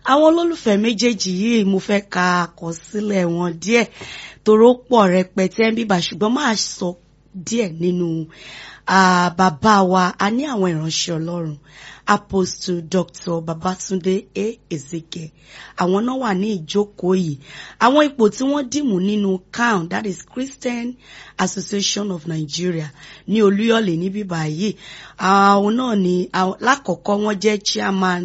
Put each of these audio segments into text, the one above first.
àwọn olólùfẹ́ méjèèjì yìí mo fẹ́ ka àkọsílẹ̀ wọn díẹ̀ toró pọ̀ rẹpẹtẹ ń bíbà ṣùgbọ́n máa sọ díẹ̀ nínú bàbá wa a ní àwọn ìránṣẹ́ ọlọ́run apostle dr babatunde a ezeke àwọn náà wà ní ìjókòó yìí àwọn ipò tí wọ́n dìmú nínú can that is christian association of nigeria ní olúyọ̀lé níbí báyìí àwọn náà ní lákọ̀ọ́kọ́ wọ́n jẹ́ chairman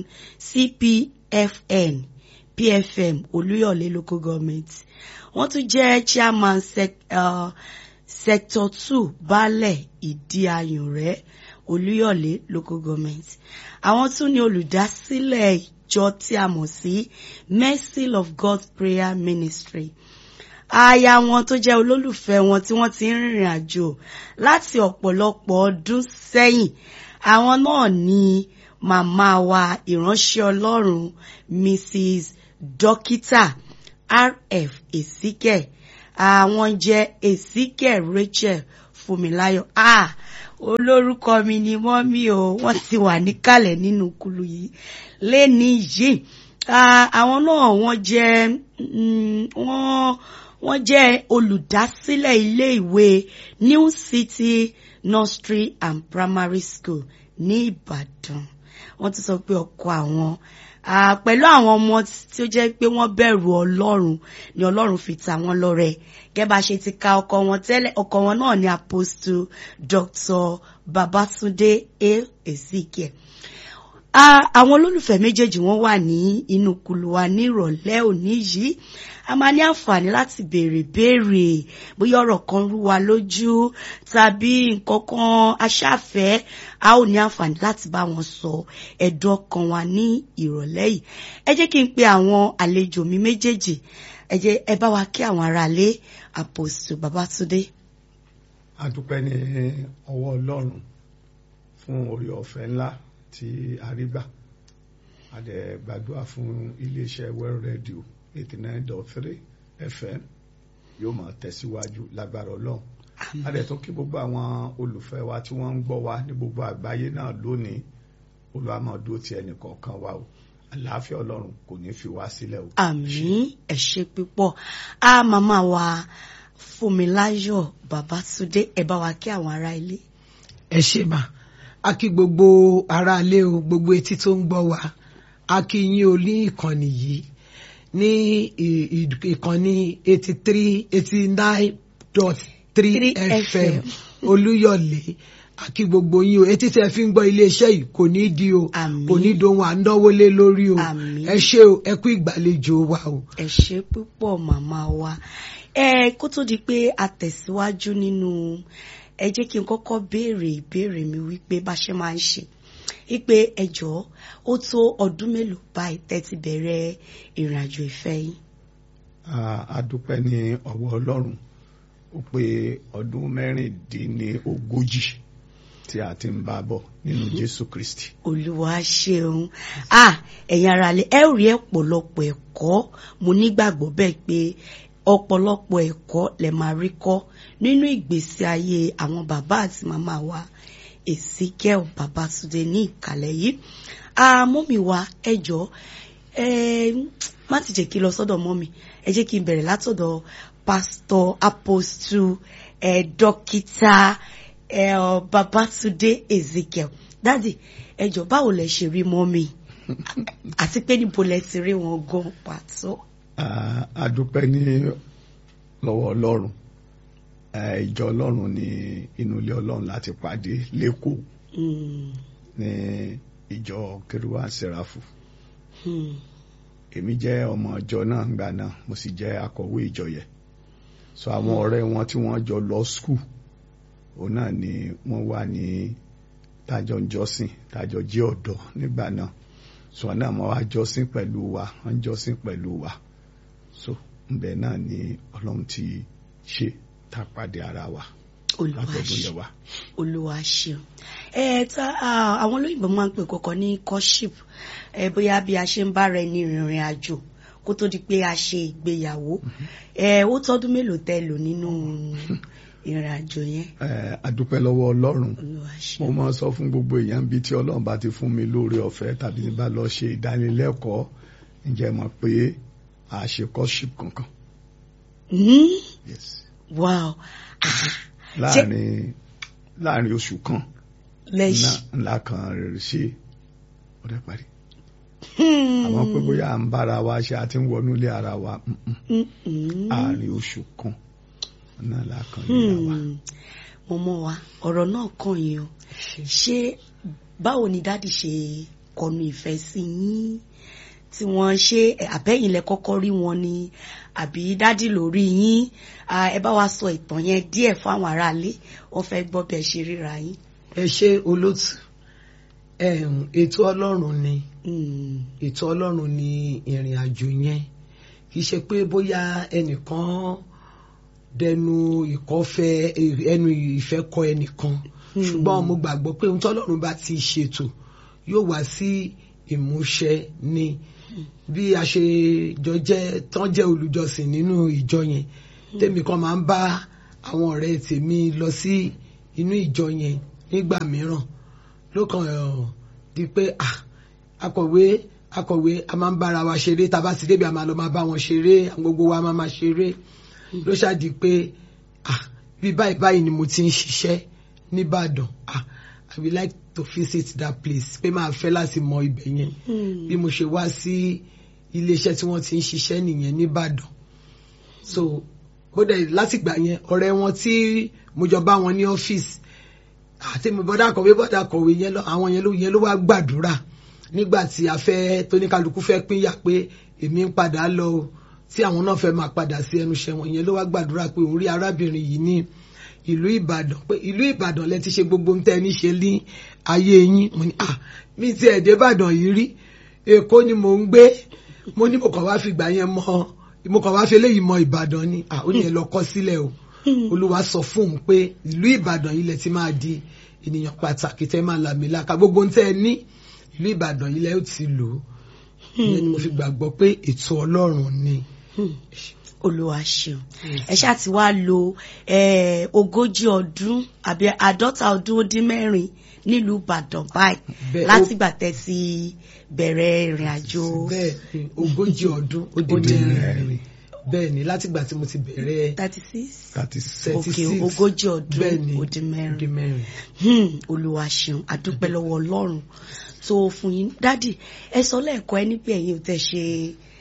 cpfn pfm olúyọ̀lé local government wọ́n tún jẹ́ chairman sec, uh, sector two baálẹ̀ ìdí ayùnrẹ́ olúyọ̀lé local government àwọn tún ní olùdásílẹ̀ ìjọ tí a mọ̀ sí mercy of god prayer ministry aya wọn tó jẹ́ olólùfẹ́ wọn tí wọ́n ti ń rìnrìn àjò láti ọ̀pọ̀lọpọ̀ ọdún sẹ́yìn àwọn náà ní màmá wa ìránṣẹ́ ọlọ́run mrs dókítà rf èsíkẹ àwọn jẹ́ èsíkẹ rachel fúnmiláyọ̀ ah olórúkọ mi ni mọ́mí o wọ́n ti wà níkàlẹ̀ nínú kulu yìí lẹ́ni yìí àwọn náà wọ́n jẹ́ wọ́n wọ́n jẹ́ olùdásílẹ̀ ilé ìwé new city nursery and primary school ní ìbàdàn wọ́n ti sọ pé ọkọ àwọn pẹ̀lú àwọn ọmọ tí ó jẹ́ pé wọ́n bẹ̀rù ọlọ́run ni ọlọ́run fi ta wọ́n lọ́rẹ gẹ́gẹ́ bá ṣe ti ka ọkọ wọn tẹ́lẹ̀ ọkọ wọn náà ni apostle dr babatunde a ezekiel àwọn olólùfẹ́ méjèèjì wọ́n wà ní inú kulu wa ní ìrọ̀lẹ́ òní yìí a máa ní àǹfààní láti béèrè béèrè bóyá ọ̀rọ̀ kan rú wa lójú tàbí nǹkan kan aṣáfẹ́ a ó ní àǹfààní láti bá wọn sọ ẹ̀dùn ọkàn wa ní ìrọ̀lẹ́ yìí ẹ jẹ́ kí n pe àwọn àlejò mi méjèèjì ẹ jẹ́ ẹ bá wa kí àwọn aráalé àpòsù Babátúndé. a dúpẹ́ ní ọwọ́ Ọlọ́run fún orí ọ̀fẹ́ ńlá tí a rí gbà a dẹ̀ gbàdúrà fún iléeṣẹ́ World Radio eighty nine dot three FM yóò máa tẹ̀síwájú lágbára Ọlọ́run a dẹ̀ tún kí gbogbo àwọn olùfẹ́ wa tí wọ́n ń gbọ́ wa ní gbogbo àgbáyé náà lónìí olùwàmọ̀dó ti ẹnì kọ̀ọ̀kan wa o àlàáfíà Ọlọ́run kò ní fi wá sílẹ̀ o. àmín ẹ ṣé púpọ̀ a màmá wa Fúnmiláyọ̀ Babátúndé ẹ bá wa kí àwọn ará ilé. ẹ ṣé mà a kí gbogbo ará ilé o gbogbo etí tó ń gbọ́ wa a kí yín o ní ìkànnì yìí ní ìkànnì eighty three eighty nine dot three fm olúyọ̀lé àkí gbogbo yín o etí tẹ́ fi ń gbọ́ iléeṣẹ́ yìí kò ní di o kò ní dohun à ń náwó lé lórí o ẹ ṣé o ẹ kú ìgbàlejò wa o. ẹ ṣé púpọ̀ màmá wa ẹ kó tó di pé a tẹ̀síwájú nínú ẹ jẹ́ kí n kọ́kọ́ béèrè ìbéèrè mi wípé bá ṣe máa ń ṣe wípé ẹ jọ̀ọ́ ó tó ọdún mélòó báyìí tẹ́ ti bẹ̀rẹ̀ ìrìn àjò ìfẹ́ yín. a dúpẹ́ ní ọwọ́ ọlọ́run ó pé ọdún mẹ́rìndínlógójì tí a ti ń bá bọ̀ nínú jésù kristi. olúwa ṣeun ah ẹ̀yin ará lè ẹ rí ọ̀pọ̀lọpọ̀ ẹ̀kọ́ mo nígbàgbọ́ bẹ́ẹ̀ pé ọ̀pọ̀lọpọ̀ ẹ̀kọ́ lè máa rí kọ́ nínú ìgbésí ayé àwọn bàbá àti màmá wa Ezekiel Babátúndé ní ìkàlẹ̀ yìí mọ́mì wa ẹ jọ̀ọ́ ẹ má ti jẹ́ kí n lọ sọ́dọ̀ mọ́mì ẹ jẹ́ kí n bẹ̀rẹ̀ látọ̀dọ̀ pastor apostle ẹ dókítà ẹ Babátúndé Ezekiel dádì ẹ jọ̀ọ́ báwo lẹ ṣe rí mọ́mì àti pé níbo lẹ ti rí wọn gan pàtó. a dúpẹ́ ní lọ́wọ́ ọlọ́run ìjọ ọlọ́run ní inú ilé ọlọ́run láti pàdé lẹ́kọ̀ọ́ ní ìjọ kérúwà sẹ́ráfù èmi jẹ́ ọmọ ìjọ náà ńgbà náà mo sì jẹ́ akọ̀wé ìjọ yẹn so àwọn ọ̀rẹ́ wọn tí wọ́n jọ lọ skul òun náà ni wọ́n wà ní tájọ ń jọ́sìn tájọ jẹ́ ọ̀dọ́ nígbà náà so wọn náà wọ́n wá jọ́sìn pẹ̀lú wa wọ́n jọ́sìn pẹ̀lú wa so ńbẹ náà ni ọlọ́run ti ṣe tá a pàdé ara wa olúwa ṣeun ẹ ta àwọn olóyìnbó máa ń pè kọkọ ní courtship ẹ bóyá bí a ṣe ń bára ẹni rìnrìn àjò kó tó di pé a ṣe ìgbéyàwó ẹ ó tọdún mélòó tẹ lò nínú ìrìn àjò yẹn. ẹ adúpẹ́ lọ́wọ́ ọlọ́run mo máa sọ fún gbogbo èèyàn bíi tí ọlọ́run bá ti fún mi lóore ọ̀fẹ́ tàbí bá lọ ṣe ìdánilẹ́kọ̀ọ́ ǹjẹ́ mọ̀ pé a ṣe courtship kankan Hmm? yes wow Ah, láàrin láàrin oṣù kan lẹ́ṣin ńlá ńlá kan rẹ̀ ṣe ó dẹ̀ parí Hmm. àwọn pé bóyá à ń bára wa ṣe àti ń wọnú ilé ara wa mm-mm. Hmm, hmm. àárín oṣù kan náà la kan níra wa Hmm. mọ̀mọ́ wa ọ̀rọ̀ náà kàn yín o ṣé báwo ni dáàdì ṣe kọnu ìfẹ́ sí yín tí wọ́n ṣe àbẹ́yìn lẹ kọ́kọ́ rí wọn ni àbí dáàdì lórí yín Ah, ẹ bá wa sọ ìtàn yẹn díẹ̀ fún àwọn aráalé wọ́n fẹ́ gbọ́ bí ẹ ṣe ríra yín. ẹ ṣe olótù Em, ètò ọlọ́run ni Hmm. ètò ọlọ́run ni ìrìn àjò yẹn kì í ṣe pé bóyá ẹnìkan dẹnu ìkọ́fẹ́ ẹnu ìfẹ́ kọ ẹnìkan ṣùgbọ́n mo gbàgbọ́ pé ohun tọ́lọ́run bá ti ṣètò yóò wá sí ìmúṣẹ ni bí a ṣe jọ jẹ́ tán jẹ́ olùjọsìn nínú ìjọ yẹn tèmi kan máa ń bá àwọn ọ̀rẹ́ tèmi lọ sí inú ìjọ yẹn nígbà mìíràn ló kàn ọ̀ di pé ah akọ̀wé akọ̀wé a máa ń bára wa ṣeré tá a bá ti débi a máa lọ máa bá wọn ṣeré àwọn gbogbo wa máa máa ṣeré ló ṣáàdì pé ah bí báyìí báyìí ni mo ti ń ṣiṣẹ́ nìbàdàn ah i would like to visit that place pé máa fẹ́ láti mọ ibẹ̀ yẹn Hmm. bí mo ṣe wá sí iléeṣẹ́ tí wọ́n ti ń ṣiṣẹ́ nìyẹn nìbàdàn so bóde látìgbà yẹn ọ̀rẹ́ wọn tí mo jọ bá wọn ní ọ́fíìsì àti mo bọ́dà kọ̀wé bọ́dà kọ̀wé yẹn lọ àwọn yẹn ló yẹn ló wá gbàdúrà nígbà tí a fẹ́ tóníkàlùkù fẹ́ pínyà pé èmi ń padà lọ o tí àwọn náà fẹ́ máa padà sí ẹnu iṣẹ́ wọn yẹn ló wá gbàdúrà pé òun rí arábìnrin yìí ní ìlú Ìbàdàn pé ìlú Ìbàdàn lẹ ti ṣe gbogbo ń tẹ́ ní ṣe ní ayé yín mo ní ah mi ti ẹ̀dẹ́ Ìbàdàn yìí rí Èkó ni mò ń gbé mo ní mo kàn wá fi gbà yẹn mọ mo kàn wá fi eléyìí mọ Ìbàdàn ni ah ó ní ẹ lọ kọ sílẹ̀ o Olúwa sọ fún òun pé ìlú Ìbàdàn yìí lẹ ti máa di ènìyàn pàtàkì tẹ́ máa làmìlaka gbogbo ń tẹ́ ẹ ní ìlú Ìbàdàn yìí lẹ ó ti lò ó ìyẹn ni mo fi gbàgbọ́ pé ètò Ọlọ́run ni. Hmm. Olúwa ṣeun ẹ ṣáà ti wá lo eh, ogójì ọdún àbí àádọ́ta ọdún ó dín mẹ́rin nílùú Ìbàdàn báyìí Bẹ́ẹ̀, ó- látìgbà tẹ́ ti bẹ̀rẹ̀ ìrìn àjò bẹ́ẹ̀ ni ogójì ọdún ó Ó dín dín mẹ́rin bẹ́ẹ̀ ni látìgbà tí mo ti bẹ̀rẹ̀ thirty six thirty six Ok, 36 ogójì ọdún bẹ́ẹ̀ ni ó dín mẹ́rin. ó dín mẹ́rin. Hmm, Olúwa ṣeun àdúpẹ́ lọ́wọ́ Ọlọ́run tó fún yín dádì ẹ sọ lẹ́ẹ̀kọ́ ẹ níbi ẹ̀yin ò tẹ́ ṣe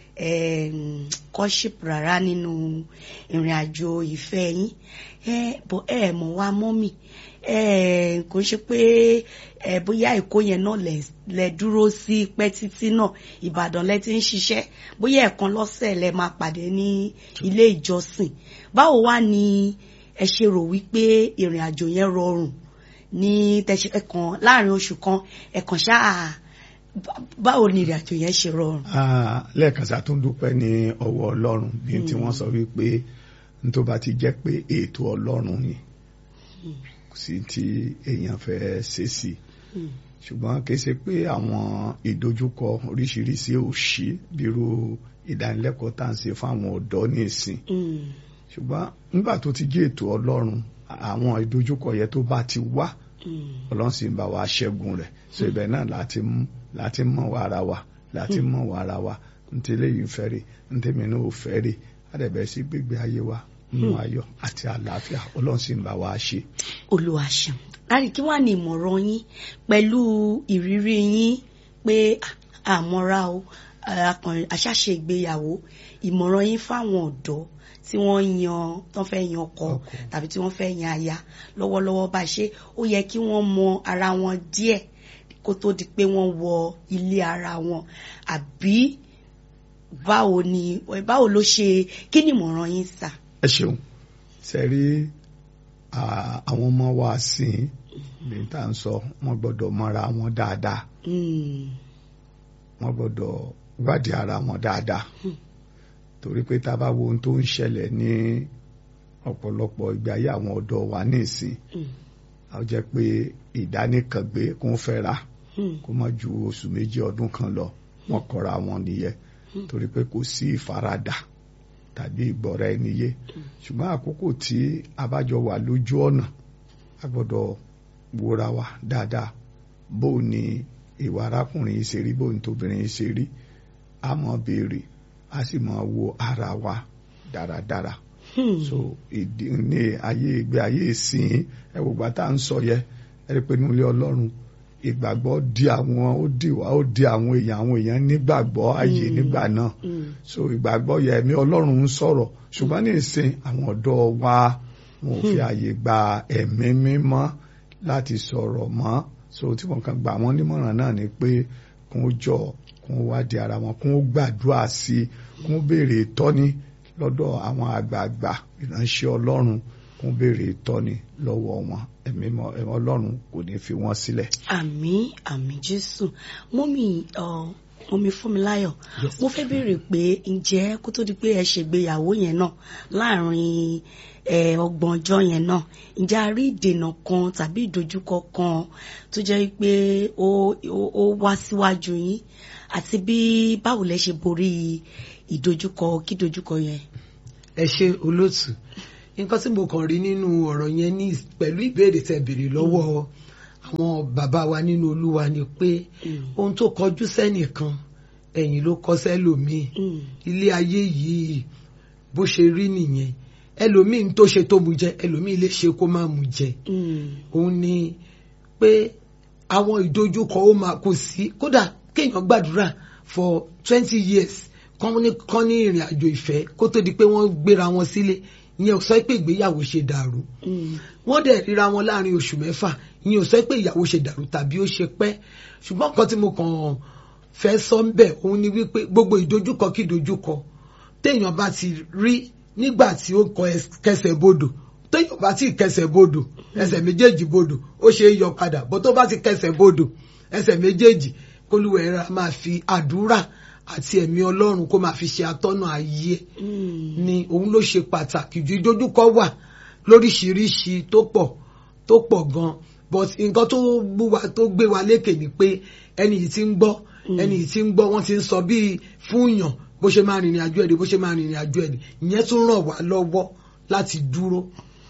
kọ́ṣíp rárá nínú ìrìn àjò ìfẹ́ yín ẹ bọ̀ ẹ mọ̀ wá mọ́mì ẹ kò ṣe pé ẹ bóyá Èkó yẹn náà lẹ lẹ dúró sí pẹ́ títí náà Ìbàdàn lẹ ti ń ṣiṣẹ́ bóyá ẹ̀kan lọ́sẹ̀ lẹ máa pàdé ní ilé ìjọsìn báwo wá ni ẹ ṣe rò wípé ìrìn àjò yẹn rọrùn ní tẹ̀sí ẹ̀kan láàrin oṣù kan ẹ̀kan ṣáà bá- báwo ni ìrìn àjò yẹn ṣe rọrùn. Ah, lẹ́ẹ̀kan sí a tún dúpẹ́ ní ọwọ́ ọlọ́run bí tí wọ́n sọ wípé n tó bá ti jẹ́ pé ètò ọlọ́run ni kò sí tí èèyàn fẹ́ ṣe sí Hmm. ṣùgbọ́n kì í ṣe pé àwọn ìdojúkọ oríṣiríṣi ò sí bírú ìdánilẹ́kọ̀ọ́ tá à ń ṣe fún àwọn ọ̀dọ́ ní ìsìn Hmm. ṣùgbọ́n nígbà tó ti jẹ́ ètò ọlọ́run àwọn ìdojúkọ yẹn tó bá ti wá Hmm. ọlọ́run sì ń bá wa ṣẹ́gun rẹ̀ so ibẹ̀ náà láti mú láti mọ̀ wá ara wa láti mọ̀ wá ara wa ntí eléyìí ń fẹ́ rè ntí mi náà ò fẹ́ rè àdẹ̀bẹ̀ sí gbégbé ayé wa nínú ayọ̀ àti àlàáfíà ọlọ́run sì ń bá wa ṣe. Olúwa ṣeun láti kí wàá ní ìmọ̀ràn yín pẹ̀lú ìrírí yín pé à- àmọ́ra o akàn- àṣàṣe ìgbéyàwó ìmọ̀ràn yín fáwọn ọ̀dọ́ tí wọ́n yan tán fẹ́ yan ọkọ Ọkọ. tàbí tí wọ́n fẹ́ yan aya lọ́wọ́lọ́wọ́ bá ṣe ó yẹ kí wọ́n mọ ara wọn díẹ̀ kó tó di pé wọ́n wọ ilé ara wọn àbí báwo ni báwo ló ṣe kí ni ìmọ̀ràn yín sà. ẹ ṣeun ṣe rí àwọn ọmọ wa sìn bí tá à ń sọ wọ́n gbọ́dọ̀ mọra wọn dáadáa Hmm. wọ́n gbọ́dọ̀ wádìí ara wọn dáadáa torí pé tá a bá wo ohun tó ń ṣẹlẹ̀ ní ọ̀pọ̀lọpọ̀ ìgbé ayé àwọn ọ̀dọ́ wa ní ìsìn Hmm. a jẹ́ pé ìdánìkàngbé kún fẹ́ra Hmm. kó má ju oṣù méjì ọdún kan lọ wọ́n kọra wọn nìyẹn torí pé kò sí ìfaradà tàbí ìgbọ́ra ẹni yé ṣùgbọ́n àkókò tí a bá jọ wà lójú ọ̀nà a gbọ́dọ̀ wòra wa dáadáa bó ni ìwà arákùnrin yìí ṣe rí bó ni tóbìnrin yìí ṣe rí a mọ̀ béèrè a sì mọ̀ wo ara wa dáradára Hmm. so ìdí ní ayé ìgbé ayé ìsìn ẹ wò gbà tá à ń sọ yẹ ẹ rí i pé nínú ilé ọlọ́run ìgbàgbọ́ di àwọn ó di wá ó di àwọn èèyàn àwọn èèyàn nígbàgbọ́ ayé nígbà náà Hmm. so ìgbàgbọ́ yẹ ẹ̀mí ọlọ́run ń sọ̀rọ̀ ṣùgbọ́n ní ìsìn àwọn ọ̀dọ́ wa wọn ò fi àyè gba ẹ̀mí mímọ́ láti sọ̀rọ̀ mọ́ so tí wọn kàn gbà wọ́n nímọ̀ràn náà ni pé kún ó jọ kún ó wádìí ara wọn kún ó gbàdúrà sí i kún ó béèrè ìtọ́ni lọ́dọ̀ àwọn àgbààgbà ìránṣẹ́ ọlọ́run kún ó béèrè ìtọ́ni lọ́wọ́ wọn ẹ̀mí mọ́- ẹ̀mí ọlọ́run kò ní fi wọ́n sílẹ̀. àmín àmín jésù mọ́mì ọ, mọ́mì fúnmiláyọ̀ mo fẹ́ béèrè pé ǹjẹ́ kó tó di pé ẹ ṣègbéyàwó yẹn náà láàrin ẹ, ọgbọ̀n ọjọ́ yẹn náà ǹjẹ́ a rí ìdènà kan tàbí ìdojúkọ kan tó jẹ́ pé ó ó- ó wá síwájú yín àti bí báwo lẹ ṣe borí ìdojúkọ kí ìdojúkọ yẹn. ẹ ṣe olóòtú nǹkan tí mo kàn rí nínú ọ̀rọ̀ yẹn ní pẹ̀lú ìbéèrè tẹ́ béèrè lọ́wọ́ àwọn bàbá wa nínú olúwa ni pé Mm. ohun tó kọjú sẹ́nìkan ẹ̀yìn ló kọ sẹ́lòmíì Mm. ilé ayé yìí bó ṣe rí nìyẹn ẹlòmíì ń tó ṣe tó mu jẹ ẹlòmíì lè ṣe kó má mu jẹ Mm. òun ni pé àwọn ìdojúkọ ó máa kò sí kódà kéèyàn gbàdúrà for twenty years kán ní kán ní ìrìn àjò ìfẹ́ kó tó di pé wọ́n gbéra wọn sílé ìyẹn ò sọ pé ìgbéyàwó ṣe dàrú Mm. wọ́n dẹ̀ ríra wọn láàrin oṣù mẹ́fà ìyẹn ò sọ pé ìyàwó ṣe dàrú tàbí ó ṣe pẹ́ ṣùgbọ́n nǹkan tí mo kàn fẹ́ sọ ń bẹ̀ òun ni wípé gbogbo ìdojúkọ kí ìdojúkọ téèyàn bá ti rí nígbà tí ó kọ ẹs- kẹsẹ̀ bodò téèyàn bá ti kẹsẹ̀ bodò ẹsẹ̀ méjèèjì bodò ó ṣe é yọ padà bó tó bá ti kẹsẹ̀ bodò ẹsẹ̀ méjèèjì kólúwẹ̀ẹ́ra máa fi àdúrà àti ẹ̀mí ọlọ́run kó máa fi ṣe atọ́nà ayé ẹ̀ Mm. ni òun ló ṣe pàtàkì ju ìdojúkọ wà lóríṣiríṣi tó pọ̀ tó pọ̀ gan but nǹkan tó gbé wa tó gbé wa lékè ni pé ẹni yìí ti ń gbọ́ ẹni yìí ti ń gbọ́ wọ́n ti ń sọ bíi fúnyàn bó ṣe máa rìnrìn àjò ẹ̀dẹ̀ bó ṣe máa rìnrìn àjò ẹ̀dẹ̀ ìyẹn tún ràn wá lọ́wọ́ láti dúró.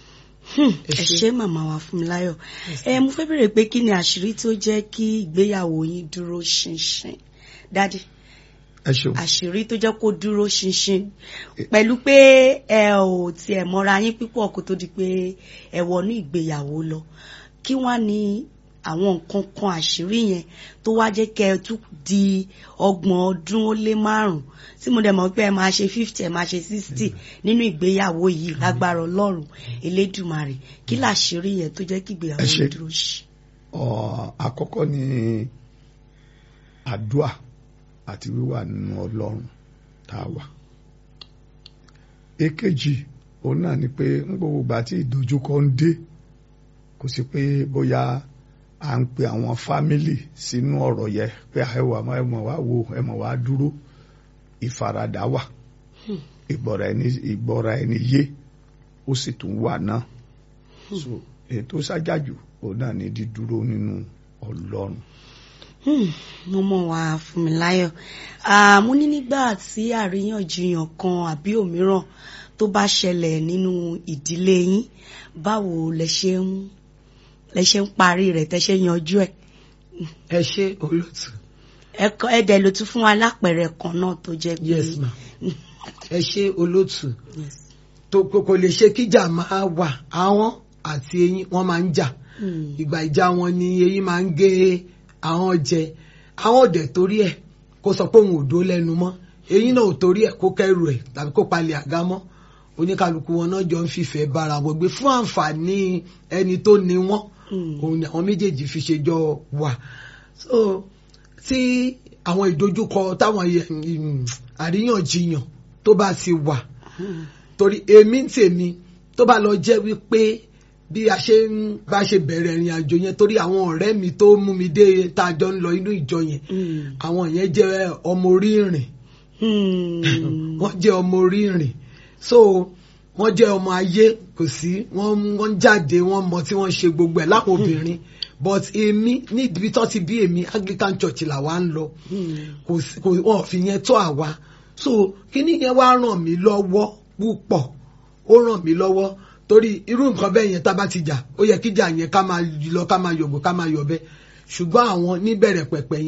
Hmm, Ẹ ẹ ṣé. ṣé màmá wa Fúnmiláyọ̀ ẹ mo fẹ́ bèrè pé kí ni àṣírí tó jẹ́ kí ìgbéyàwó yín dúró ṣinṣin dádì ẹ ṣeun. àṣírí tó jẹ́ kó dúró ṣinṣin pẹ̀lú pé ẹ ò tiẹ̀ mọ́ra yín púpọ̀ kó tó di pé ẹ wọnú ìgbéyàwó lọ kí wá ní àwọn nǹkan kan àṣírí yẹn tó wá jẹ́ kẹ́ ẹ tún di ọgbọ̀n ọdún ó lé márùn-ún tí mo dẹ̀ mọ̀ pé ẹ máa ṣe fifty ẹ máa ṣe sixty nínú ìgbéyàwó yìí lágbára ọlọ́run elédùmarè kí làṣírí yẹn tó jẹ́ kí ìgbéyàwó Ẹ ṣé. yẹn dúró ṣí. Ọ̀, àkọ́kọ́ ni àdúà àti wíwà nínú ọlọ́run tá a wà. èkejì òun náà ni pé ń gbogbo ìgbà tí ìdojúkọ ń dé kò sí pé bóyá à ń pe àwọn fámìlì sínú ọ̀rọ̀ yẹ pé ẹwà ẹmọ̀ wá wo ẹmọ̀ wá dúró ìfaradà wà ìgbọ́ra ẹni ìgbọ́ra ẹni yé ó sì tún wà náà so ètò ṣájájú òun náà ni dídúró nínú ọlọ́run. Hmm, mo mọ̀ wá Fúnmiláyọ̀ Ah, mo ní nígbà tí àríyànjiyàn kan àbí òmíràn tó bá ṣẹlẹ̀ nínú ìdílé yín báwo lẹ ṣe ń lẹ ṣe ń parí rẹ̀ tẹ́ ṣe yanjú ẹ̀ ẹ ṣe olóòtú. ẹkọ ẹdẹ ló tún fún wa lápẹẹrẹ kan náà tó jẹ́ pé yes ma ẹ ṣe olóòtú. Yes. tó kò kò lè ṣe kíjà máa wà àwọn àti eyín wọn máa ń jà Hmm. ìgbà ìjà wọn ni eyín máa ń gé àwọn jẹ àwọn òdẹ torí ẹ̀ kó sọ pé òun ò dó lẹ́nu mọ́ eyín náà ò torí ẹ̀ kó kẹrù ẹ̀ tàbí kó palẹ̀ àga mọ́ oníkálukú wọn náà jọ ń fìfẹ́ bára wọn gbé fún àǹfààní ẹni tó ní wọn Hmm. òun ni àwọn méjèèjì fi ṣe jọ wà so tí àwọn ìdojúkọ táwọn yẹ- mm, àríyànjiyàn tó bá ti wà Hmm. torí èmi ń tèmi tó bá lọ jẹ́ wípé bí a ṣe ń bá ṣe bẹ̀rẹ̀ ìrìn àjò yẹn torí àwọn ọ̀rẹ́ mi tó mú mi dé tá a jọ ń lọ inú ìjọ yẹn Hmm. àwọn yẹn jẹ́ ọmọ orí ìrìn Hmm. wọ́n jẹ́ ọmọ orí ìrìn so wọ́n jẹ́ ọmọ ayé kò sí wọ́n wọ́n jáde wọ́n mọ tí wọ́n ṣe gbogbo ẹ̀ láwọn obìnrin but èmi níbi tó ti bí èmi Anglican Church làwa ń lọ Hmm. kò sí kò wọn ò fi yẹn tó àwa so kíní yẹn wá ràn mí lọ́wọ́ púpọ̀ ó ràn mí lọ́wọ́ torí irú nǹkan bẹ́ẹ̀ yẹn tá a bá ti jà ó yẹ kíjà yẹn ká máa lọ ká máa yọ̀gbọ̀ ká máa yọ̀bẹ ṣùgbọ́n àwọn níbẹ̀rẹ̀ pẹ̀pẹ̀ yẹn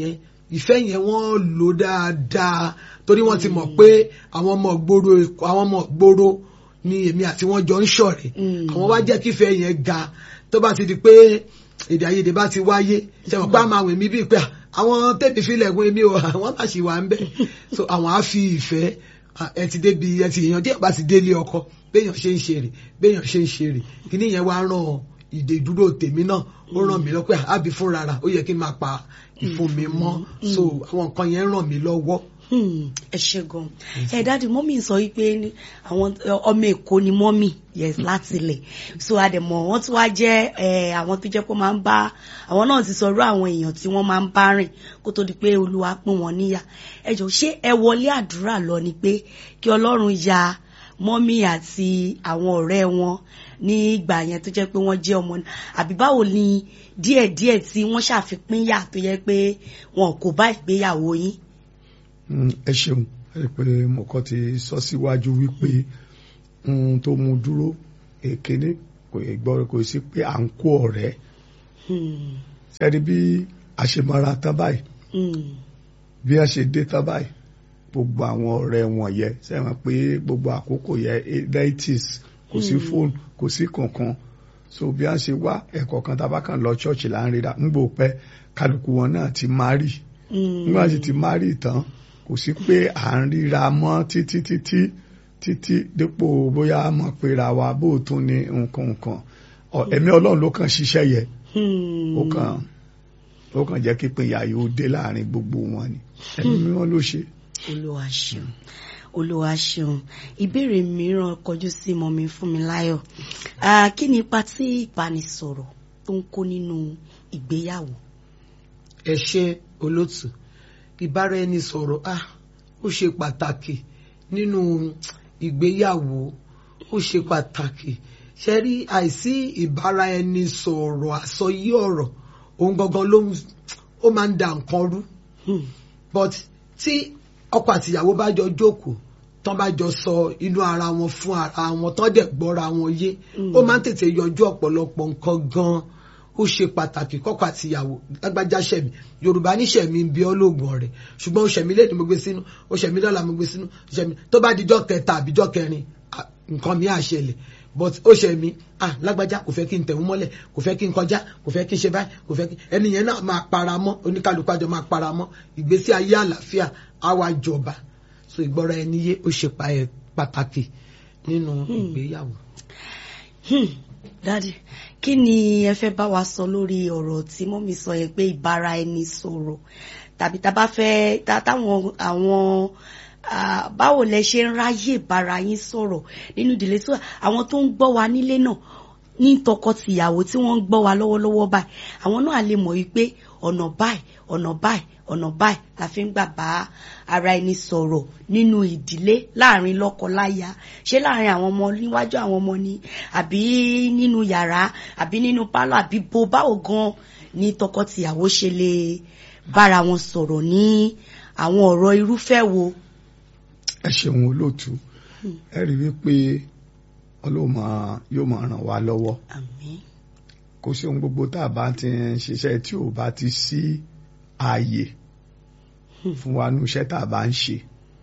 ìfẹ́ yẹn wọ́n lò dáadáa torí wọ́n ti mọ̀ pé àwọn ọmọ gbòòrò àwọn ọmọ gbòòrò ni èmi àti wọn jọ ń ṣọ̀rẹ́ Mm. àwọn wá jẹ́ kífẹ́ yẹn ga tó bá ti di pé èdè àìyedè bá ti wáyé ṣe mọ̀ pé a máa wẹ̀ mí bíi pé à, àwọn tèmi filẹ̀ gun èmi o àwọn bá ṣì wà ń bẹ̀ so àwọn á fi ìfẹ́ à, ẹ ti débi ẹ ti èèyàn díẹ̀ bá ti délé ọkọ béèyàn ṣe ń ṣe rè béèyàn ṣe ń ṣe rè kíní yẹn wá ràn ìdè ìdúró tèmi náà ó ràn mí lọ pé àbí fúnra rà ó yẹ kí n máa pa ìfun mi mọ́ so àwọn nǹkan yẹn ràn mí lọ́wọ́. Hmm, ẹ ṣe gan ẹ dáàdi mọ́mì sọ wípé ní àwọn ẹ, ọmọ èkó ni mọ́mì yes láti ilẹ̀ so àdèmọ̀ wọ́n tún wá jẹ́ ẹ, àwọn tó jẹ́ pé máa ń bá àwọn náà ti sọ̀rọ̀ àwọn èèyàn tí wọ́n máa ń bá rìn kó tó di pé olúwa pín wọn níyà ẹ jọ ṣé ẹ wọlé àdúrà lọ ni pé kí ọlọ́run ya mọ́mì àti àwọn ọ̀rẹ́ wọn ní ìgbà yẹn tó jẹ́ pé wọ́n jẹ́ ọmọ náà àbí báwo ni díẹ̀díẹ̀ tí wọ́n ṣàfipínyà tó yẹ pé wọn kò bá ìgbéyàwó yín. Mm, ẹ ṣeun ẹ rí i pé mo kọ́ ti sọ síwájú wípé ohun tó mú dúró èkéné kò yẹ gbọ́ kò sí pé à ń kó ọ̀rẹ́ Hmm. sẹ́ni bí a ṣe mọ́ra tán báyìí Hmm. bí a ṣe dé tán báyìí gbogbo àwọn ọ̀rẹ́ wọn yẹ sẹ́wọ̀n pé gbogbo àkókò yẹ nineties kò sí fóònù kò sí kankan so bí a ṣe wá ẹ̀kọ́ kan tá a bá kàn lọ ṣọ́ọ̀ṣì là ń ríra ń gbò pẹ́ kálukú wọn náà ti márì Hmm. nígbà tí ti márì tán kò sí pé à ń ríra mọ́ títí títí títí dípò bóyá a mọ̀ péra wa bó o tún ní nǹkan nǹkan Ọ, ẹ̀mí ọlọ́run ló kàn ṣiṣẹ́ yẹ Hmm. ó kàn ó kàn jẹ́ kí ìpínyà yóò dé láàrin gbogbo wọn ni ẹ̀mí mímọ́ ló ṣe. olúwa ṣeun olúwa ṣeun ìbéèrè mìíràn kọjú sí mọ́mi Fúnmiláyọ̀ Ah, kí ni ipa tí ìbánisọ̀rọ̀ tó ń kó nínú ìgbéyàwó. ẹ ṣe olótù ìbáraẹnisọ̀rọ̀ ah ó ṣe pàtàkì nínú ìgbéyàwó ó ṣe pàtàkì ṣe rí àìsí ìbáraẹnisọ̀rọ̀ àsọyé ọ̀rọ̀ òun gangan ló ń ó máa ń da nǹkan rú Hmm. but tí ọkọ àtìyàwó bá jọ jókòó tán bá jọ sọ inú ara wọn fún ara wọn tán dẹ̀ gbọ́ra wọn yé Mm. ó máa ń tètè yọjú ọ̀pọ̀lọpọ̀ nǹkan gan-an ó ṣe pàtàkì kọ́kọ́ àtìyàwó lágbájá ṣẹ̀mí yorùbá ní ṣẹ̀mí ń bí ọlọ́ọ̀gùn ọ̀rẹ́ ṣùgbọ́n ó ṣẹ̀mí lẹ́nu mo gbé sínú ó ṣẹ̀mí lọ́la mo gbé sínú ó ṣẹ̀mí tó bá dijọ́ kẹta àbíjọ́ kẹrin ah, nǹkan mi á ṣẹlẹ̀ but ó ṣẹ̀mí ah lágbájá kò fẹ́ kí n tẹ̀wọ́n mọ́lẹ̀ kò fẹ́ kí n kọjá kò fẹ́ kí n ṣe báyìí kò fẹ́ kí ẹni yẹn náà máa para mọ́ oníkálukú àjọ máa para mọ́ ìgbésí ayé àlàáfíà á wá jọba so ìgbọ́ra ẹni yé ó ṣe pa- ẹ pàtàkì nínú ìgbéyàwó. Hmm. dádì kí ni ẹ fẹ́ bá wa sọ lórí ọ̀rọ̀ tí mọ́mí sọ yẹn pé ìbára ẹni sọ̀rọ̀ tàbí tá a bá fẹ́ tá- táwọn àwọn ah, báwo lẹ ṣe ń ráyè bára yín sọ̀rọ̀ nínú ìdílé tó àwọn tó ń gbọ́ wa nílé náà ní tọkọtìyàwó tí wọ́n ń gbọ́ wa lọ́wọ́lọ́wọ́ báyìí àwọn náà lè mọ̀ wípé ọ̀nà báyìí ọ̀nà báyìí ọ̀nà báyìí la fi ń gbà bá ara ẹni sọ̀rọ̀ nínú ìdílé láàrin lọ́kọ-láya ṣé láàrin àwọn ọmọ níwájú àwọn ọmọ ni àbí nínú yàrá àbí nínú pálọ̀ àbí bo báwo gan ni tọkọtìyàwó ṣe lè bára wọn sọ̀rọ̀ ní àwọn ọ̀rọ̀ irúfẹ́ wo. ẹ ṣeun olóòtú ẹ rí wípé ọlọ́run máa- yóò máa ràn wá lọ́wọ́ àmín kò sí ohun gbogbo tá a bá ti ń ṣiṣẹ́ tí ò bá ti sí ààyè fún wa nú iṣẹ́ tá a bá ń ṣe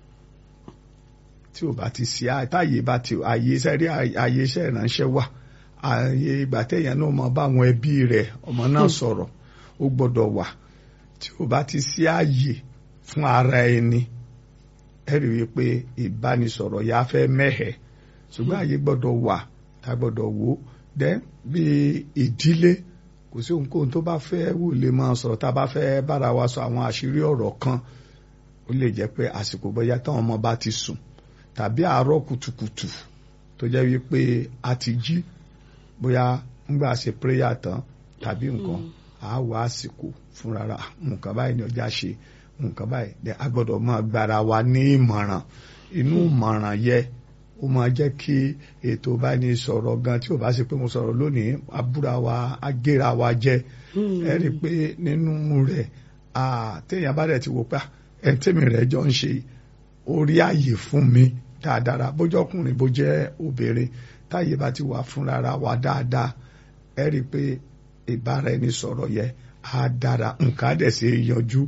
tí ò bá ti sí ààyè táàyè bá ti ààyè iṣẹ́ rí ààyè iṣẹ́ ìránṣẹ́ wà ààyè ìgbà téèyàn náà máa bá àwọn ẹbí rẹ̀ ọmọ náà sọ̀rọ̀ ó gbọ́dọ̀ wà tí ò bá ti sí ààyè fún ara ẹni ẹ rí i pé ìbánisọ̀rọ̀ yà á fẹ́ mẹ́hẹ̀ẹ́ ṣùgbọ́n ààyè gbọ́dọ̀ wà tá a gbọ́dọ̀ wò ó dẹ́ bí ìdílé kò sí ohunkóhun tó bá fẹ́ wù lè máa sọ̀rọ̀ tá a bá fẹ́ bára wa sọ àwọn àṣírí ọ̀rọ̀ kan ó lè jẹ́ pé àsìkò bóyá táwọn ọmọ bá ti sùn tàbí àárọ̀ kùtùkùtù tó jẹ́ wípé a ti jí bóyá ńgbà ṣe prayer tán tàbí nǹkan a wá àsìkò fúnra ra nǹkan báyìí ni ọjà ṣe nǹkan báyìí dẹ a gbọ́dọ̀ máa gbára wa ní ìmọ̀ràn inú ìmọ̀ràn yẹ ó máa jẹ́ kí ètò bá ní sọ̀rọ̀ gan tí ò bá ṣe pé mo sọ̀rọ̀ lónìí abúra wa agéra wa jẹ ẹ rí i pé nínú rẹ̀ téèyàn bá dẹ̀ ti wò pé ẹ̀ tèmi rẹ̀ jọ ń ṣe orí ààyè fún mi dáadáa bójú ọkùnrin bó jẹ́ obìnrin táyé bá ti wà fúnra wa dáadáa ẹ rí i pé ìbára ẹni sọ̀rọ̀ yẹ á dára nǹkan á dẹ̀ ṣe yanjú